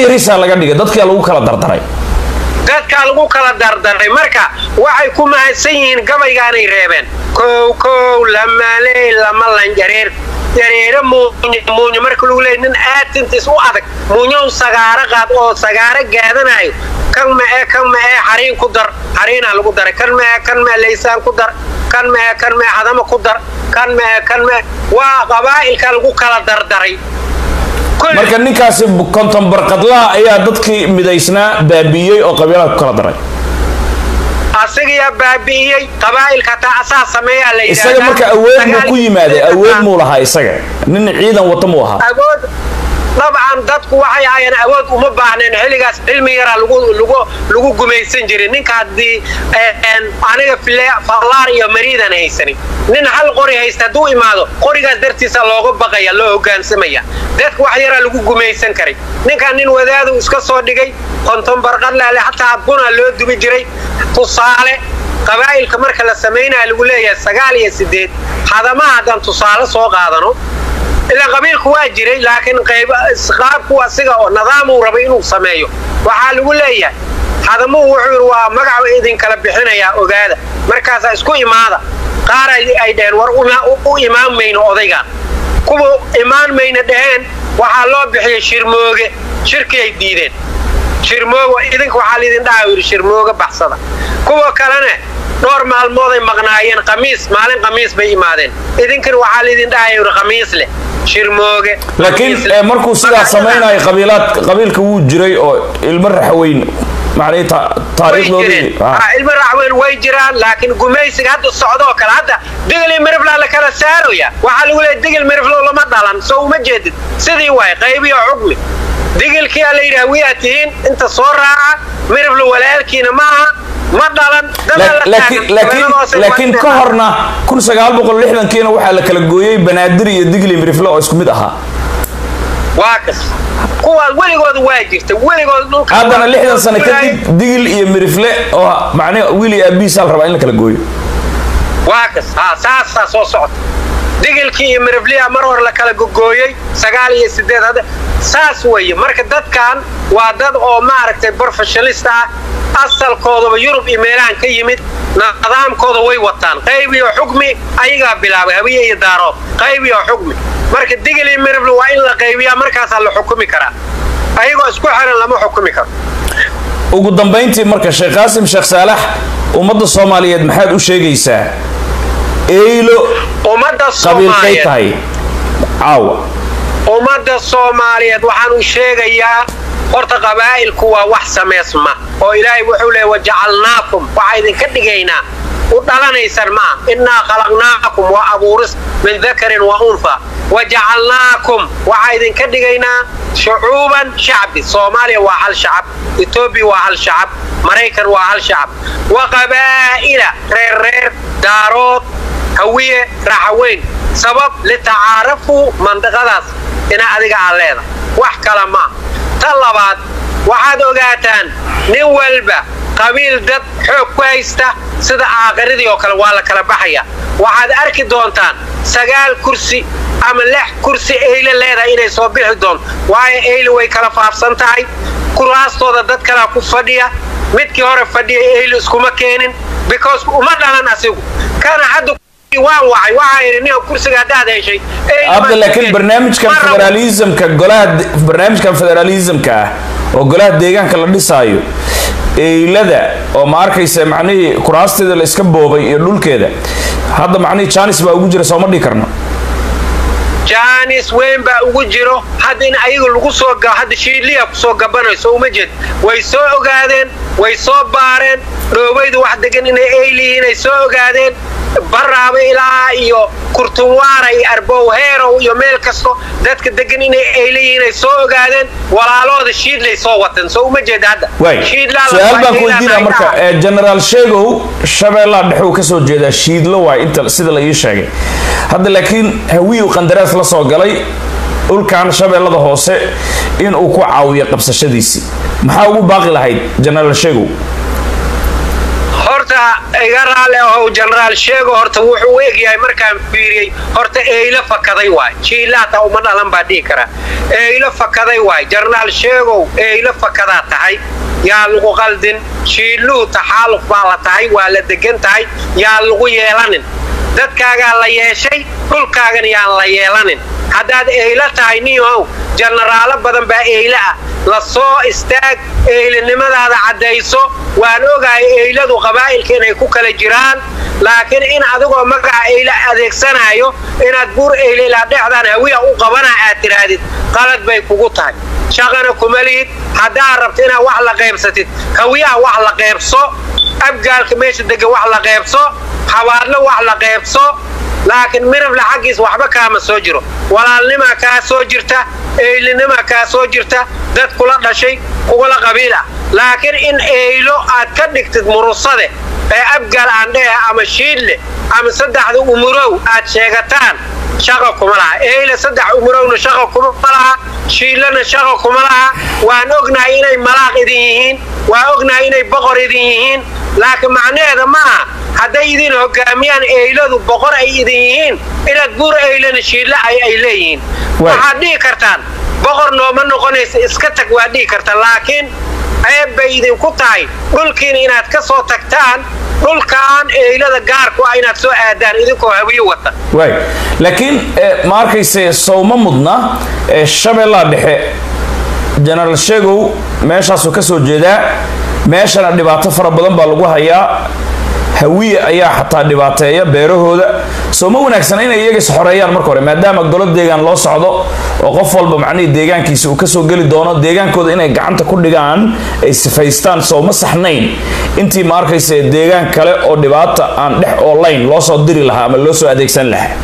yarisaa laga dhigay dadkaa lagu kala dardaray dadkaa lagu kala dardaray marka waxay ku mahadsan yihiin gabaygaanay reebeen kow kow lamaley lama lan jareer jareere muuny muuny marka lagu leeyay nin aatintiis u adag muunyow sagaaro qaad oo sagaaro gaadanayo kan mae kan mae xariin ku dar xariinaa lagu daray kan mae kan mae laysaan ku dar kan mae kan mae hadama ku dar kan mae kan mae waa qabaa'ilka lagu kala dardaray marka ninkaasi konton barqadlaha ayaa dadkii midaysnaa baabi'iyey oo qabiilada ku kala daray asigayaa baabi'iyey qabaa'ilka taa asaa sameeyaa la isaga marka awood muu ku yimaaday awood muu lahaa isaga nin ciidan wata muu ahaa awood dabcan dadku waxay ahaayeen awood uma baahneen xilligaas cilmi yaraa lagu gumaysan jiray ninka haddii aniga fallaar iyo mariidan haysanin nin hal qori haysta hadduu imaado qorigaas dartiisa looga baqaya loo hogaansamaya dadka wax yaraa lagu gumaysan karay ninkan nin wadaadu iska soo dhigay konton barqadlaale hataa buna loo dubi jiray tusaale qabaa'ilka marka la samaynaya lagu leeyahay sagaal iyo sideed hadamaha haddaan tusaale soo qaadano ilaa qabiilku waa jiray laakiin qaabku asiga oo nidaamuu rabay inuu sameeyo waxaa lagu leeyahay hadamuhu wuxuu yidhi waa magacu idinkala bixinayaa ogaada markaasaa isku imaada qaar ay dhaheen war u imaan mayno odaygaan kuwa imaan mayna dhaheen waxaa loo bixiyey shirmooge shirkii ay diideen shirmooge idinka waxaa laydin dhaha yidhi shirmooge baxsada kuwa kalena dhowr maalmooday maqnaayeen qamiis maalin qamiis bay imaadeen idinkana waxaa laydin dhahaya yidhi qamiis leh shirmooge laakiin markuu sidaa samaynayo qabiilaad qabiilka wuu jiray oo ilmo raxweyn macnihii taariikhdoodii ilmo raxweyn way jiraan laakiin gumaysiga hadda socdoo kale hadda digil mirifla la kala saaraya waxaa lagu leeyahy digil miriflow lama dhalan soo uma jeedid sidii waay qaybiyo xugmi digilkiyaa la yidhaha wiyaa tihiin inta soo raaca miriflo walaalkiina ma aha ma dhalan laakiin ka horna kiina waxaa la kala gooyey banaadir iyo digli mirifle oo isku mid ahaa waa kas kuwaas weligooda waa jirta weligood dhulka haddana lixdan sano kadib digil iyo mirifle oo macnii wiil iyo aabihiisaa la rabaa in la kala gooyo waa kas ha saasaa soo socota digilkii iyo mirifliya mar hore la kala gogooyey sagaal iyo sideed hadda saas weeye marka dadkan waa dad oo maaragtay professionalist ah asalkoodaba yurub iyo meelahan ka yimid nidaamkooda way wataan qayb iyo xukmi ayagaa bilaabay habiye iyo daarood qayb iyo xukmi marka digil iyo mirifle waa in la qaybiyaa markaasaa la xukumi karaa ayagoo isku xiran lama xukumi karo ugu dambayntii marka sheekh qaasim sheekh saalax ummadda soomaaliyeed maxaad u sheegaysaa eylo ummadda qabiilkay soomaaliyeed tahay caawa ummadda soomaaliyeed waxaan u sheegayaa horta qabaa'ilku waa wax samaysma oo ilaahay wuxuu leeyay wajacalnaakum waxaa idinka dhigaynaa u dhalanaysaan maa innaa khalaqnaakum waa abuuris min dakarin wa unha wajacalnaakum waxaa idinka dhigaynaa shucuuban shacbi soomaaliya waa hal shacab etoobiya waa hal shacab maraykan waa hal shacab wa qabaa'ila reerreer daarood hawiye raxaweyn sabab litacaarafuu mandiqadaas ina adiga aad leedahay wax kale maa ta labaad waxaad ogaataan nin walba qabiil dad xoog ku haysta sida aakhiradii oo kale waa la kala baxaya waxaad arki doontaan sagaal kursi ama lix kursi eyle leedahay inay soo bixi doonto waayo eyle way kala faafsan tahay kuraastooda dad kalea ku fadhiya midkii hore fadhiya eyle iskuma keenin because uma dhalan asigu kana hadda waan wacay waxaa yidhi nin kursiga haddaad heshay abda laakiin barnaamijkan federaalismka golaha barnaamijkan federaalismka ah oo golaha deegaanka la dhisaayo eylada oo ma arkaysa macnihii kuraasteeda la iska boobay iyo dhulkeeda hadda macnihii janis baa ugu jira sooma dhihi karno jaanis weyn baa ugu jiro hadda in ayaga lagu soo hadda shiidliya kusoo gabanayso uma jeed way soo ogaadeen way soo baareen dhoobaydu wax degan inay eylihiin ay soo ogaadeen baraaba ilaa iyo kurtunwaara iyo arbowheerow iyo meel kasto dadka degan inay eylihiin ay soo ogaadeen walaalooda shiidlay soo wateen soo uma jeeda hadda waay su-aal baan ku weydiinaa marka ee generaal sheegow shabeellaa dhexe uu kasoo jeedaa shiidlo waay inta sida la ii sheegay hadda laakiin hawiyu qandaraas la soo galay dhulkan shabeellada hoose in uu ku caawiyo qabsashadiisii maxaa ugu baaqi lahayd generaal sheegow horta horta iga raali ahow jenaraal sheego horta wuxuu u egyahay markaan fiiriyey horta eylo fakaday waay jiilaata uma dhalan baa dhihi karaa eylo fakaday waay jenaraal sheegow eylo fakadaa tahay yaa lagu qaldin shiiluhu taxaaluf baa la tahay waa la degan tahay yaa lagu yeelanin dadkaagaa la yeeshay dhulkaagan yaan la yeelanin haddaad eylo tahay niyow jenaraalo badan baa eylo ah la soo istaag eylinimadaada caddayso waan ogahay eyladu qabaa'ilka inay ku kala jiraan laakiin in adigoo magaca eylo adeegsanaayo inaad buur eyle ilaa dhexdaan hawiya u qabana aad tidhaahdid qalad bay kugu tahay shaqana kuma lihid haddaad rabto inaad wax la qaybsatid hawiyaha wax la qaybso abgaalka meesha degan wax la qaybso habaadlo wax la qaybso laakiin mirable xaggiis waxba kaama soo jiro walaalnimaa kaa soo jirta eylinimaa kaa soo jirta dad kula dhashay kugula qabiil ah laakiin in eylo aad ka dhigtid murusade ee abgaal aandhehe ama shiidle ama saddexda umurow aad sheegataan shaqa kuma laha eyle saddex umurowna shaqa kuma laha shiidlana shaqa kuma laha waan ognahay inay malaaq idin yihiin waan ognahay inay boqor idin yihiin laakiin macnaheeda ma aha hadday idin hogaamiyaan eyladu boqor ay idin yihiin inaad buur eylana shiidle ay ay leeyihiin waxaad dhihi kartaan boqor nooma noqonaysa iska tag waad dhihi kartaan laakiin ceeb bay idinku tahay dhulkiina inaad ka soo tagtaan dhulkaan eylada gaarku ah inaad soo aadaan idinkoo hawiyo wata waay laakiin ma arkayse sowma mudna ee shabeellaha dhexe jenaraal sheegow meeshaasuu ka soo jeedaa meeshana dhibaato fara badan baa lagu hayaa hawiye ayaa xataa dhibaateeya beerahooda soo ma wanaagsana inay iyaga is xoreeyaan marka hore maadaama golo deegaan loo socdo oo qof walba macnihii deegaankiisa uu kasoo geli doono deegaankooda inay gacanta ku dhigaan ay sifaystaan soo ma saxnayn intii ma arkaysa deegaan kale oo dhibaata aan dhex oolayn loo soo diri lahaa ama loo soo adeegsan lahaa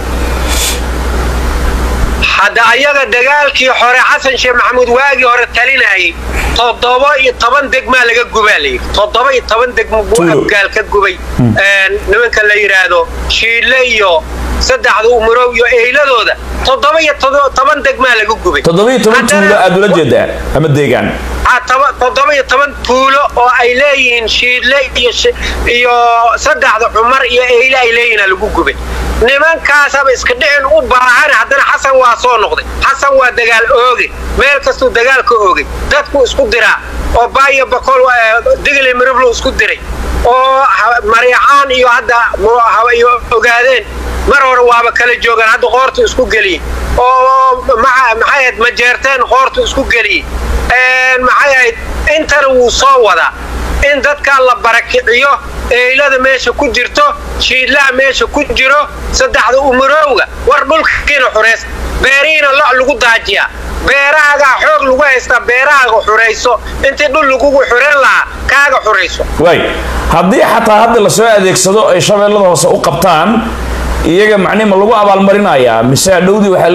hadda ayaga dagaalkii hore xasan sheekh maxamuud waagii hore talinayay toddoba iyo toban degmaa laga gubaa layidhi toddoba iyo toban degmo buu afgaal ka gubay nimanka la yidhaahdo shiille iyo saddexda umurow iyo eyladooda toddoba iyo toban degmaa laga gubay toddoba iyo toban tuulo aad ula jeedaa ama deegaan toddoba iyo toban tuulo oo ay leeyihiin shiidle iyo saddexda cumar iyo eyle ay leeyihiin lagu gubay nimankaasaba iska dhicin u baahan haddana xasan waa soo noqday xasan waa dagaal ooge meel kastuu dagaal ka oogay dadku isku diraa oo baayo bakol digli miriblu isku diray oo mariicaan iyo hadda iyo ogaadeen mar hore waaba kala joogaan hadda qoortu isku geliyey oo maxay ahayd majeerteen qoortu isku geliyey maxay ahayd intana wuu soo wadaa in dadkaa la barakiciyo eylada meesha ku jirto shiidlaha meesha ku jiro saddexda umurowga war dhulkiina xureys beerihiina lo' lagu daajiyaa beerahaagaa xoog lagu haystaa beerahaaga xurayso intii dhul lagugu xuran lahaa kaaga xurayso waay haddii xataa hadda lasoo adeegsado ay shabeellada hoose u qabtaan iyaga macnihi ma lagu abaalmarinayaa mise hadhowdii waxaa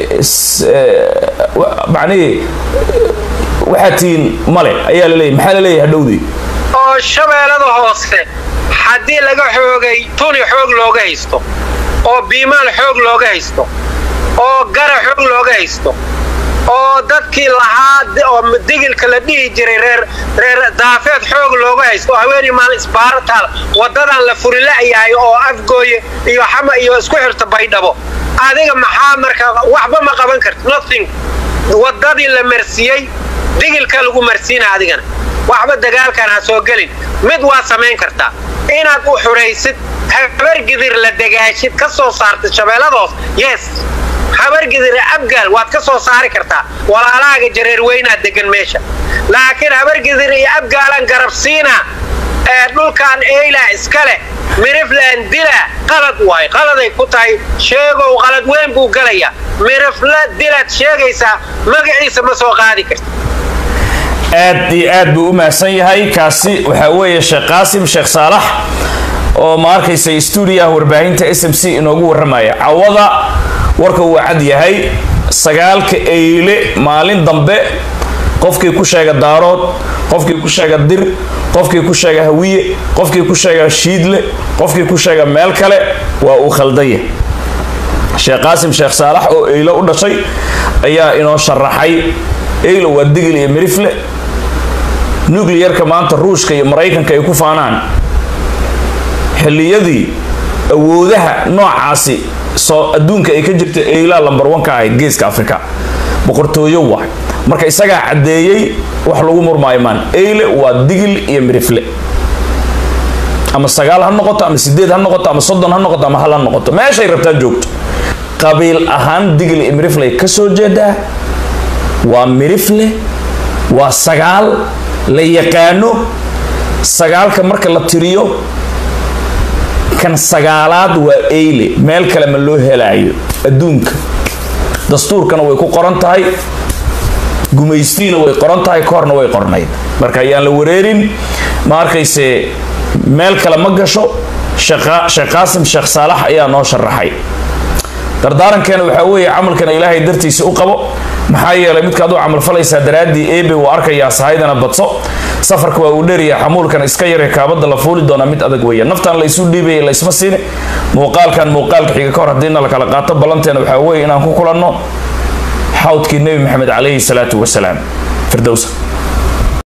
laleeyahay macnihii waxaa tihiin male ayaa laleeyahy maxaa laleeyahay hadhowdii oo shabeellada hoose haddii laga xoogay tuni xoog looga haysto oo biimaal xoog looga haysto oo gara xoog looga haysto oo dadkii lahaa oo digilka la dhihi jiray reer reer daafeed xoog looga haysto oo haweenii maalin isbaarataal waddadan la furila'yahay oo afgooye iyo xama iyo isku xirta baydhabo adiga maxaa marka waxba ma qaban karti nothing waddadii la marsiiyey digilka lagu marsiina adigana waxba dagaalkan ha soo gelin mid waa samayn kartaa inaad u xuraysid habargidir la dagaashid ka soo saartid shabeelladoos yes habargidir abgaal waad ka soo saari kartaa walaalahaaga jareer weynaad degan meesha laakiin habargidir iyo abgaalan garabsiina ee dhulkan eyla iska leh miriflan dila qalad waay qaladay ku tahay sheegow qalad weyn buu galayaa mirifla dilaad sheegaysaa magaciisa ma soo qaadi karti aad iyo aad buu u mahadsan yahay kaasi waxaa weeye sheekh qaasim sheekh saalax oo ma arkaysa stuudiyaha warbaahinta s m c inoogu warramaya cawada warka uu cad yahay sagaalka eyle maalin dambe qofkii ku sheega daarood qofkii ku sheega dir qofkii ku sheega hawiye qofkii ku sheega shiidle qofkii ku sheega meel kale waa uu khaldanya sheekh qaasim sheekh saalax oo eylo u dhashay ayaa inoo sharaxay eylo waa digil iyo mirifle nucliyarka maanta ruushka iyo maraykanka ay ku faanaan xilliyadii awoodaha noocaasi soo adduunka ay ka jirta eylaa lambar wanka ahayd geeska afrika boqortooyo waay marka isagaa caddeeyey wax lagu murmaayo maan eyle waa digil iyo mirifle ama sagaal ha noqoto ama sideed ha noqoto ama soddon ha noqoto ama hal ha noqoto meeshay rabtaa joogto qabiil ahaan digil iyo mirifley ka soo jeedaa waa mirifle waa sagaal la yaqaano sagaalka marka la tiriyo kan sagaalaad waa eyle meel kale ma loo helaayo adduunka dastuurkana way ku qoran tahay gumaystiina way qoran tahay koorna way qornayd marka ayaan la wareerin ma arkayse meel kale ma gasho sheekh qaasim sheekh saalax ayaa noo sharaxay dardaarankeena waxaa weeye camalkana ilaahay dartiisa u qabo maxaa yeelay midkaad u camalfalaysaa daraaddii ebe uu arkayaa sahaydana badso safarka waa uu dheeryaha xamuulkan iska yare kaabada la fuuli doonaa mid adag weeya naftan la isu dhiibaya la isma siine muuqaalkan muuqaalka xiga ka hor haddiina la kala qaato ballanteena waxaa weeye inaan ku kulanno xawdkii nebi maxamed calayhi salaatu wasalaam firdowsa